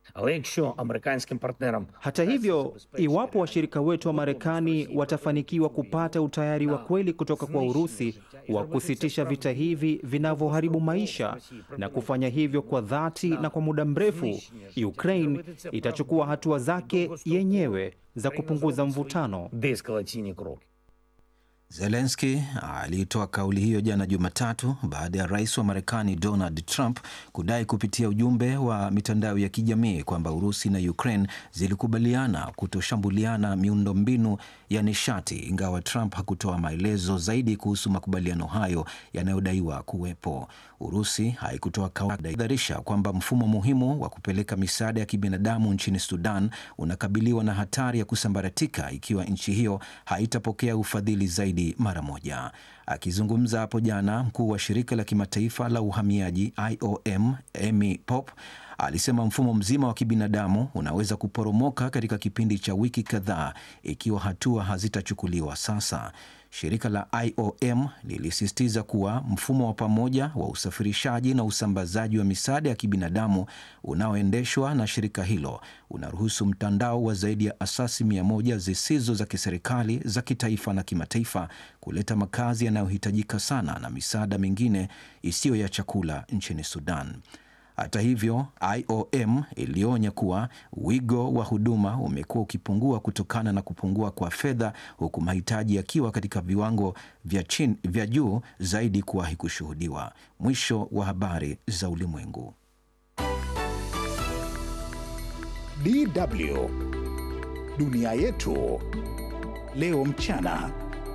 Але якщо американським партнерам Hata hivyo, iwapo washirika wetu wa Marekani watafanikiwa kupata utayari wa kweli kutoka kwa Urusi wa kusitisha vita hivi vinavyoharibu maisha na kufanya hivyo kwa dhati na kwa muda mrefu, Ukraine itachukua hatua zake yenyewe za kupunguza mvutano. деескалаційні кроки. Zelenski alitoa kauli hiyo jana Jumatatu baada ya rais wa Marekani Donald Trump kudai kupitia ujumbe wa mitandao ya kijamii kwamba Urusi na Ukraine zilikubaliana kutoshambuliana miundombinu ya nishati, ingawa Trump hakutoa maelezo zaidi kuhusu makubaliano hayo yanayodaiwa kuwepo. Urusi haikutoa kauli dharisha kwamba mfumo muhimu wa kupeleka misaada ya kibinadamu nchini Sudan unakabiliwa na hatari ya kusambaratika ikiwa nchi hiyo haitapokea ufadhili zaidi mara moja. Akizungumza hapo jana, mkuu wa shirika la kimataifa la uhamiaji IOM Amy Pope alisema mfumo mzima wa kibinadamu unaweza kuporomoka katika kipindi cha wiki kadhaa ikiwa hatua hazitachukuliwa sasa. Shirika la IOM lilisisitiza kuwa mfumo wa pamoja wa usafirishaji na usambazaji wa misaada ya kibinadamu unaoendeshwa na shirika hilo unaruhusu mtandao wa zaidi ya asasi mia moja zisizo za kiserikali za kitaifa na kimataifa kuleta makazi yanayohitajika sana na misaada mingine isiyo ya chakula nchini Sudan. Hata hivyo, IOM ilionya kuwa wigo wa huduma umekuwa ukipungua kutokana na kupungua kwa fedha, huku mahitaji yakiwa katika viwango vya chini, vya juu zaidi kuwahi kushuhudiwa. Mwisho wa habari za ulimwengu. DW Dunia Yetu Leo Mchana.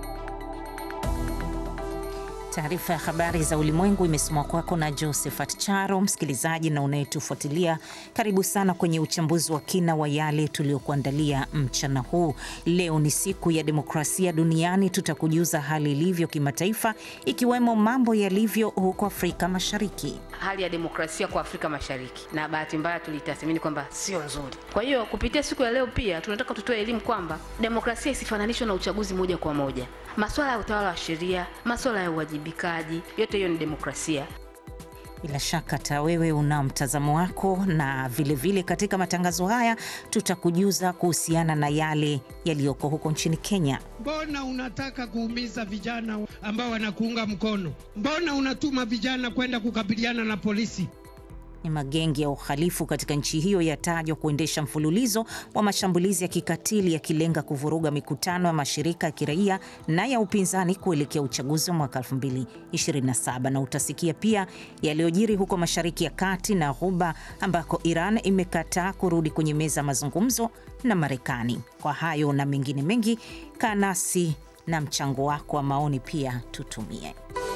Taarifa ya habari za ulimwengu imesomwa kwako na Josephat Charo. Msikilizaji na unayetufuatilia, karibu sana kwenye uchambuzi wa kina wa yale tuliyokuandalia mchana huu. Leo ni siku ya demokrasia duniani. Tutakujuza hali ilivyo kimataifa, ikiwemo mambo yalivyo huko Afrika Mashariki. Hali ya demokrasia kwa Afrika Mashariki, na bahati mbaya tulitathmini kwamba sio nzuri. Kwa hiyo kupitia siku ya leo pia tunataka tutoe elimu kwamba demokrasia isifananishwe na uchaguzi moja kwa moja. Masuala ya utawala wa sheria, masuala ya uwajibikaji, yote hiyo ni demokrasia. Bila shaka hata wewe una mtazamo wako, na vilevile vile katika matangazo haya tutakujuza kuhusiana na yale yaliyoko huko nchini Kenya. Mbona unataka kuumiza vijana ambao wanakuunga mkono? Mbona unatuma vijana kwenda kukabiliana na polisi? Ni magenge ya uhalifu katika nchi hiyo yatajwa kuendesha mfululizo wa mashambulizi ya kikatili yakilenga kuvuruga mikutano ya mashirika ya kiraia na ya upinzani kuelekea uchaguzi wa mwaka 2027. Na utasikia pia yaliyojiri huko Mashariki ya Kati na Ghuba ambako Iran imekataa kurudi kwenye meza ya mazungumzo na Marekani. Kwa hayo na mengine mengi, kaa nasi na mchango wako wa maoni pia tutumie.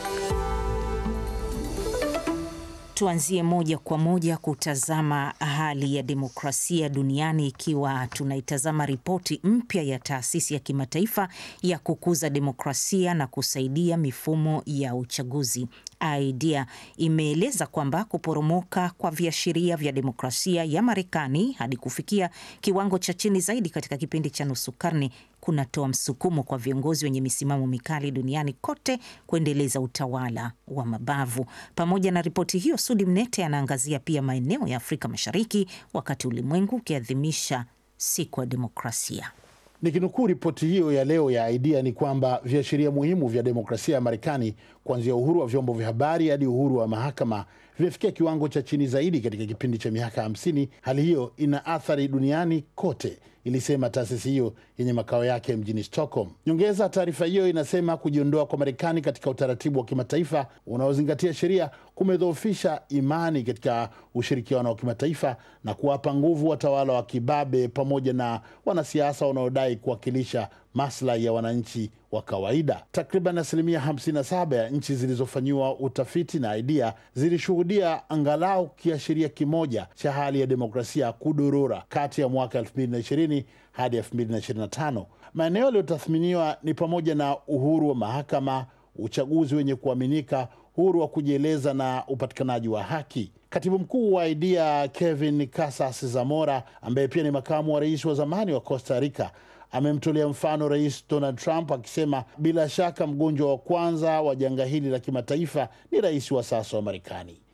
Tuanzie moja kwa moja kutazama hali ya demokrasia duniani, ikiwa tunaitazama ripoti mpya ya taasisi ya kimataifa ya kukuza demokrasia na kusaidia mifumo ya uchaguzi. IDEA imeeleza kwamba kuporomoka kwa viashiria vya demokrasia ya Marekani hadi kufikia kiwango cha chini zaidi katika kipindi cha nusu karne kunatoa msukumo kwa viongozi wenye misimamo mikali duniani kote kuendeleza utawala wa mabavu. Pamoja na ripoti hiyo, Sudi Mnete anaangazia pia maeneo ya Afrika Mashariki wakati ulimwengu ukiadhimisha siku ya demokrasia. Nikinukuu ripoti hiyo ya leo ya IDEA ni kwamba viashiria muhimu vya demokrasia ya Marekani, kuanzia uhuru wa vyombo vya habari hadi uhuru wa mahakama, vimefikia kiwango cha chini zaidi katika kipindi cha miaka hamsini. Hali hiyo ina athari duniani kote, ilisema taasisi hiyo yenye makao yake mjini Stockholm. Nyongeza, taarifa hiyo inasema kujiondoa kwa Marekani katika utaratibu wa kimataifa unaozingatia sheria kumedhoofisha imani katika ushirikiano wa kimataifa na kuwapa nguvu watawala wa kibabe pamoja na wanasiasa wanaodai kuwakilisha maslahi ya wananchi wa kawaida. Takriban asilimia 57 ya nchi zilizofanyiwa utafiti na IDEA zilishuhudia angalau kiashiria kimoja cha hali ya demokrasia kudorora kati ya mwaka 2020 hadi 2025. Maeneo yaliyotathminiwa ni pamoja na uhuru wa mahakama, uchaguzi wenye kuaminika, uhuru wa kujieleza na upatikanaji wa haki. Katibu mkuu wa IDEA Kevin Casas Zamora, ambaye pia ni makamu wa rais wa zamani wa Costa Rica, amemtolea mfano Rais Donald Trump akisema bila shaka mgonjwa wa kwanza wa janga hili la kimataifa ni rais wa sasa wa Marekani.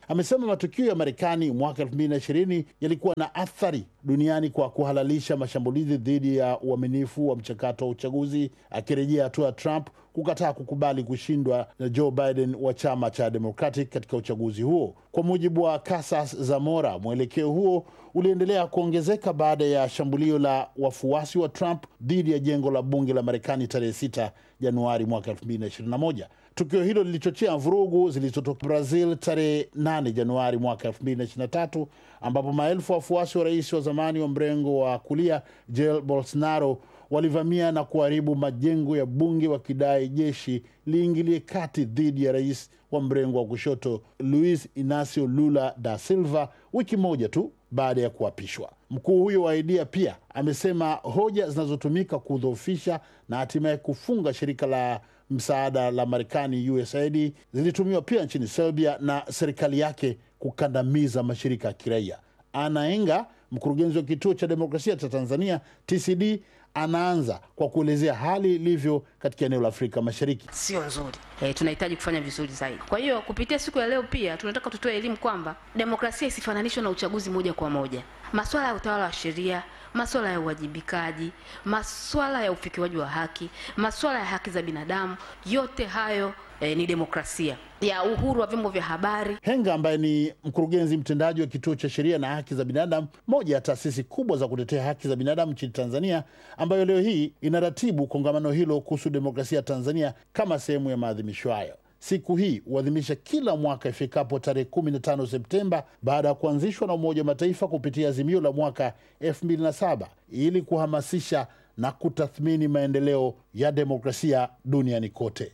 Amesema matukio ya Marekani mwaka 2020 yalikuwa na athari duniani kwa kuhalalisha mashambulizi dhidi ya uaminifu wa mchakato wa uchaguzi, akirejea hatua ya Trump kukataa kukubali kushindwa na Joe Biden wa chama cha Democratic katika uchaguzi huo. Kwa mujibu wa Casas Zamora, mwelekeo huo uliendelea kuongezeka baada ya shambulio la wafuasi wa Trump dhidi ya jengo la bunge la Marekani tarehe 6 Januari mwaka 2021. Tukio hilo lilichochea vurugu zilizotoka Brazil tarehe 8 Januari mwaka 2023 ambapo maelfu ya wafuasi wa rais wa zamani wa mrengo wa kulia Jair Bolsonaro walivamia na kuharibu majengo ya bunge wakidai jeshi liingilie kati dhidi ya rais wa mrengo wa kushoto Luis Inacio Lula da Silva wiki moja tu baada ya kuapishwa. Mkuu huyo wa aidia pia amesema hoja zinazotumika kudhoofisha na hatimaye kufunga shirika la msaada la Marekani USAID zilitumiwa pia nchini Serbia na serikali yake kukandamiza mashirika ya kiraia. Ana Enga, mkurugenzi wa kituo cha demokrasia cha Tanzania TCD, anaanza kwa kuelezea hali ilivyo katika eneo la Afrika Mashariki. sio nzuri. E, tunahitaji kufanya vizuri zaidi. Kwa hiyo kupitia siku ya leo pia tunataka tutoe elimu kwamba demokrasia isifananishwe na uchaguzi moja kwa moja. Masuala ya utawala wa sheria, masuala ya uwajibikaji, masuala ya ufikiwaji wa haki, masuala ya haki za binadamu, yote hayo e, ni demokrasia ya uhuru wa vyombo vya habari. Henga ambaye ni mkurugenzi mtendaji wa kituo cha sheria na haki za binadamu, moja ya taasisi kubwa za kutetea haki za binadamu nchini Tanzania, ambayo leo hii inaratibu kongamano hilo kuhusu demokrasia ya Tanzania kama sehemu ya maadhimisho hayo. Siku hii huadhimisha kila mwaka ifikapo tarehe 15 Septemba baada ya kuanzishwa na Umoja wa Mataifa kupitia azimio la mwaka 2007 ili kuhamasisha na kutathmini maendeleo ya demokrasia duniani kote.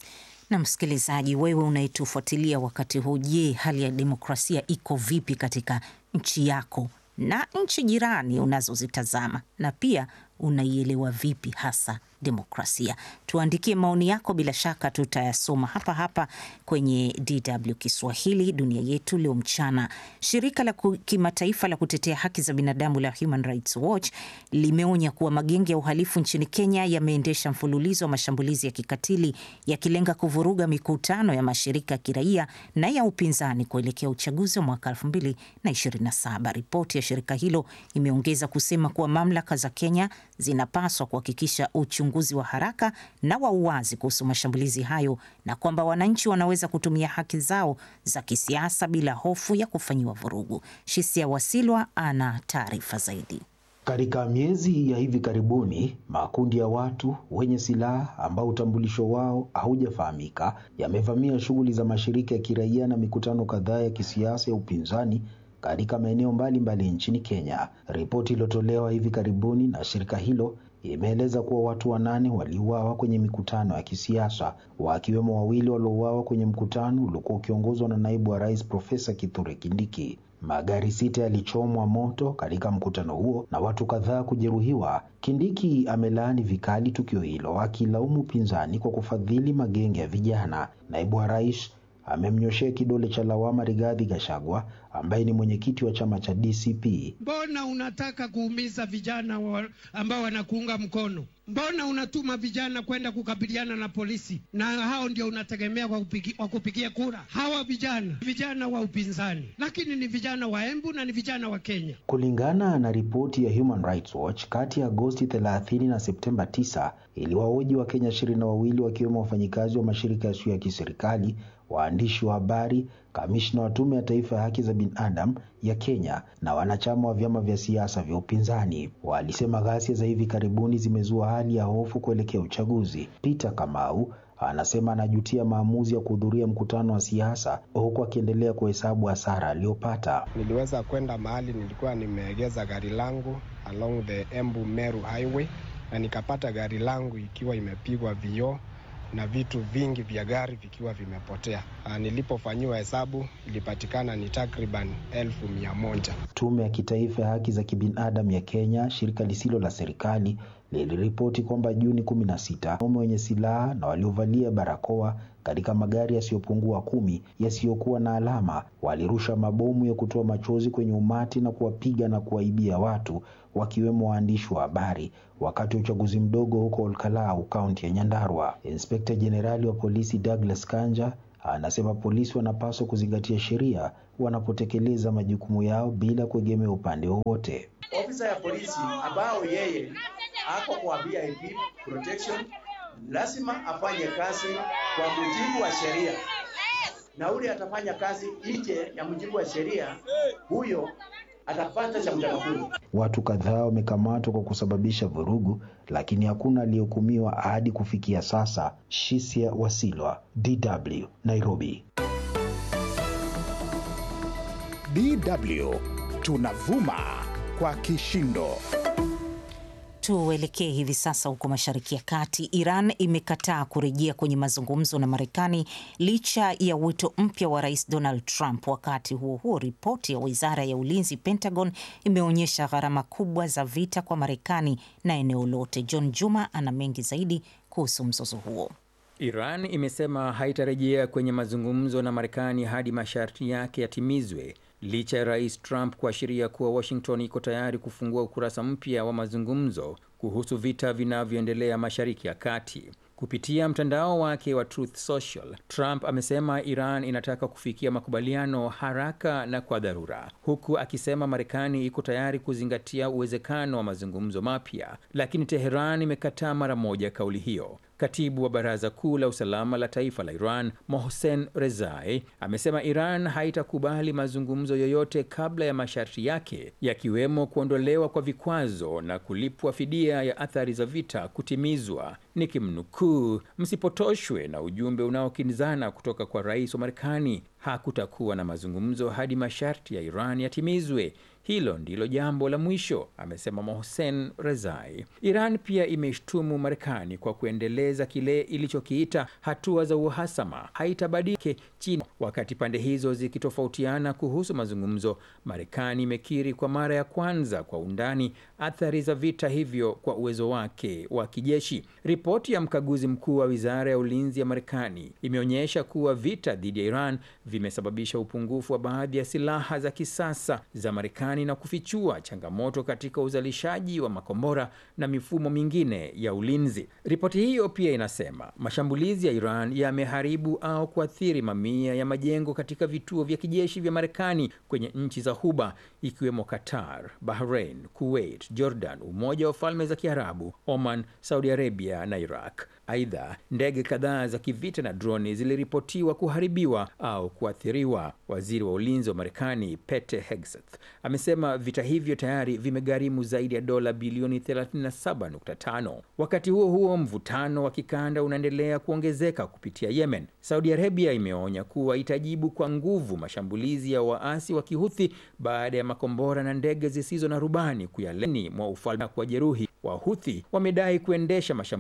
Na msikilizaji, wewe unayetufuatilia wakati huu, je, hali ya demokrasia iko vipi katika nchi yako na nchi jirani unazozitazama, na pia unaielewa vipi hasa demokrasia? Tuandikie maoni yako, bila shaka tutayasoma hapa hapa kwenye DW Kiswahili dunia yetu leo mchana. Shirika la ku- kimataifa la kutetea haki za binadamu la Human Rights Watch limeonya kuwa magenge ya uhalifu nchini Kenya yameendesha mfululizo wa mashambulizi ya kikatili yakilenga kuvuruga mikutano ya mashirika ya kiraia na ya upinzani kuelekea uchaguzi wa mwaka 2027. Ripoti ya shirika hilo imeongeza kusema kuwa mamlaka za Kenya zinapaswa kuhakikisha uchunguzi wa haraka na wa uwazi kuhusu mashambulizi hayo na kwamba wananchi wanaweza kutumia haki zao za kisiasa bila hofu ya kufanyiwa vurugu. Shisia Wasilwa ana taarifa zaidi. Katika miezi ya hivi karibuni, makundi ya watu wenye silaha ambao utambulisho wao haujafahamika yamevamia shughuli za mashirika ya kiraia na mikutano kadhaa ya kisiasa ya upinzani katika maeneo mbalimbali nchini Kenya. Ripoti iliyotolewa hivi karibuni na shirika hilo imeeleza kuwa watu wanane waliuawa kwenye mikutano ya kisiasa, wakiwemo wawili waliouawa kwenye mkutano uliokuwa ukiongozwa na naibu wa rais Profesa Kithure Kindiki. Magari sita yalichomwa moto katika mkutano huo na watu kadhaa kujeruhiwa. Kindiki amelaani vikali tukio hilo, akilaumu upinzani kwa kufadhili magenge ya vijana. Naibu wa rais amemnyoshea kidole cha lawama Rigathi Gachagua ambaye ni mwenyekiti wa chama cha DCP. Mbona unataka kuumiza vijana wa, ambao wanakuunga mkono? Mbona unatuma vijana kwenda kukabiliana na polisi, na hao ndio unategemea kwa kupigi, kwa kupigia kura? Hawa vijana vijana wa upinzani, lakini ni vijana wa Embu na ni vijana wa Kenya. Kulingana na ripoti ya Human Rights Watch, kati ya Agosti 30 na Septemba 9 iliwahoji wa Kenya ishirini na wawili wakiwemo wafanyikazi wa mashirika yasiyo ya kiserikali, waandishi wa habari, kamishna wa Tume ya Taifa ya Haki za Binadamu ya Kenya na wanachama wa vyama vya siasa vya upinzani. Walisema ghasia za hivi karibuni zimezua hali ya hofu kuelekea uchaguzi. Peter Kamau anasema anajutia maamuzi ya kuhudhuria mkutano wa siasa huku akiendelea kuhesabu hasara aliyopata. Niliweza kwenda mahali nilikuwa nimeegeza gari langu along the Embu Meru Highway na nikapata gari langu ikiwa imepigwa vioo na vitu vingi vya gari vikiwa vimepotea. Ah, Nilipofanyiwa hesabu ilipatikana ni takriban elfu mia moja. Tume ya Kitaifa ya Haki za Kibinadamu ya Kenya, shirika lisilo la serikali, liliripoti kwamba Juni 16 wanaume wenye silaha na waliovalia barakoa katika magari yasiyopungua kumi yasiyokuwa na alama walirusha mabomu ya kutoa machozi kwenye umati na kuwapiga na kuwaibia watu wakiwemo waandishi wa habari wakati wa uchaguzi mdogo huko Olkalau, kaunti ya Nyandarua. Inspekta Jenerali wa polisi Douglas Kanja anasema polisi wanapaswa kuzingatia sheria wanapotekeleza majukumu yao bila kuegemea upande wowote. Ofisa ya polisi ambao yeye ako kwa VIP protection lazima afanye kazi kwa mujibu wa sheria, na ule atafanya kazi nje ya mujibu wa sheria, huyo atapata cha mtakatifu. Watu kadhaa wamekamatwa kwa kusababisha vurugu, lakini hakuna aliyehukumiwa hadi kufikia sasa. Shisia Wasilwa, DW, Nairobi. DW tunavuma kwa kishindo. Tuelekee hivi sasa huko Mashariki ya Kati. Iran imekataa kurejea kwenye mazungumzo na Marekani licha ya wito mpya wa Rais Donald Trump. Wakati huo huo, ripoti ya wizara ya ulinzi Pentagon imeonyesha gharama kubwa za vita kwa Marekani na eneo lote. John Juma ana mengi zaidi kuhusu mzozo huo. Iran imesema haitarejea kwenye mazungumzo na Marekani hadi masharti yake yatimizwe licha ya Rais Trump kuashiria kuwa Washington iko tayari kufungua ukurasa mpya wa mazungumzo kuhusu vita vinavyoendelea Mashariki ya Kati. Kupitia mtandao wake wa Truth Social, Trump amesema Iran inataka kufikia makubaliano haraka na kwa dharura, huku akisema Marekani iko tayari kuzingatia uwezekano wa mazungumzo mapya, lakini Teheran imekataa mara moja kauli hiyo. Katibu wa Baraza Kuu la Usalama la Taifa la Iran, Mohsen Rezai, amesema Iran haitakubali mazungumzo yoyote kabla ya masharti yake yakiwemo kuondolewa kwa vikwazo na kulipwa fidia ya athari za vita kutimizwa. Nikimnukuu, msipotoshwe na ujumbe unaokinzana kutoka kwa rais wa Marekani. Hakutakuwa na mazungumzo hadi masharti ya Iran yatimizwe. Hilo ndilo jambo la mwisho, amesema Mohsen Rezai. Iran pia imeshtumu Marekani kwa kuendeleza kile ilichokiita hatua za uhasama haitabadilike chini. Wakati pande hizo zikitofautiana kuhusu mazungumzo, Marekani imekiri kwa mara ya kwanza kwa undani athari za vita hivyo kwa uwezo wake wa kijeshi. Ripoti ya mkaguzi mkuu wa wizara ya ulinzi ya Marekani imeonyesha kuwa vita dhidi ya Iran vimesababisha upungufu wa baadhi ya silaha za kisasa za Marekani na kufichua changamoto katika uzalishaji wa makombora na mifumo mingine ya ulinzi. Ripoti hiyo pia inasema mashambulizi ya Iran yameharibu au kuathiri mamia ya majengo katika vituo vya kijeshi vya Marekani kwenye nchi za Ghuba ikiwemo Qatar, Bahrain, Kuwait, Jordan, Umoja wa Falme za Kiarabu, Oman, Saudi Arabia na Iraq. Aidha, ndege kadhaa za kivita na droni ziliripotiwa kuharibiwa au kuathiriwa. Waziri wa ulinzi wa Marekani Pete Hegseth amesema vita hivyo tayari vimegharimu zaidi ya dola bilioni 37.5. Wakati huo huo, mvutano wa kikanda unaendelea kuongezeka kupitia Yemen. Saudi Arabia imeonya kuwa itajibu kwa nguvu mashambulizi ya waasi wa Kihuthi baada ya makombora na ndege zisizo na rubani kuyaleni mwa ufalme kwa jeruhi. Wahuthi wamedai kuendesha mashambulizi